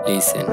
listen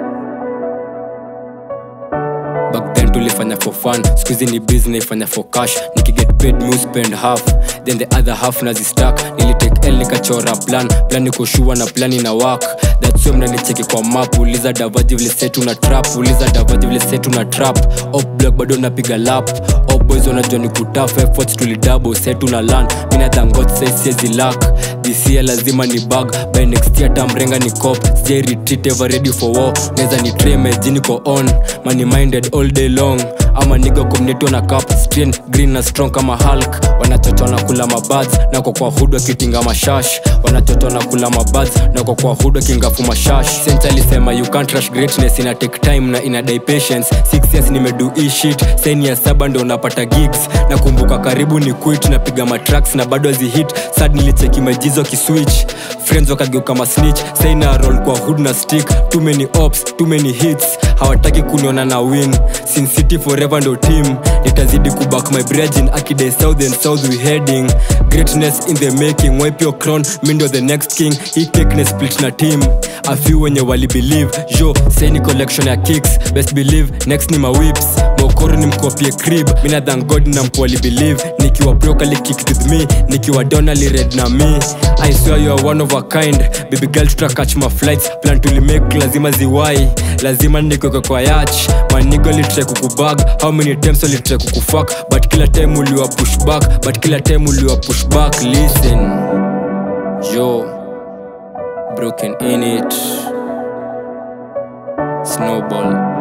back then tulifanya for fun skuizi ni busy naifanya for cash nikiget paid mu spend half then the other half nazistak nilitake l nikachora plan plan nikoshua na plan ina work that's why mnanicheki kwa map uliza davaji vile setu na trap uliza davaji vile setu na trap op block bado napiga lap op boys wanajua ni kutaf efforts tulidabo setu na lan mina thangot saisiezi lak this year lazima ni bag by next year tamrenga ni cop sijai retreat ever ready for war neza ni tray mejini ko on money minded all day long ama niga community na cap strain green na strong kama hulk wanachocho na kula mabads nako kwa hudu akitinga mashash wanachocho na kula mabads nako kwa hudu akingafu mashash sent alisema you can't rush greatness ina take time na ina die patience six years nimedu hii shit sen ya saba ndo unapata gigs nakumbuka karibu ni quit napiga matracks na bado azihit sad nilicheki majizo kiswitch friends wakageuka masnitch saina roll kwa hood na stick too many ops too many hits hawataki kuniona na win sin city forever ndo team nitazidi kuback my brethren akidai south and south we heading greatness in the making wipe your crown mindo the next king hii cake na split na team a few wenye wali believe jo saini collection ya kicks best believe next ni mawips mokoro ni mkopie crib mina than god na mkwali believe nikiwa brokali kick with me nikiwa donali red na me i swear you are one of a kind baby girl tuta catch my flights plan tulimake lazima ziwai lazima nikweke kwa yach manigo litrai kukubag how many times walitrai kukufak but kila time uliwa push back but kila time uliwa push back listen yo broken in it snowball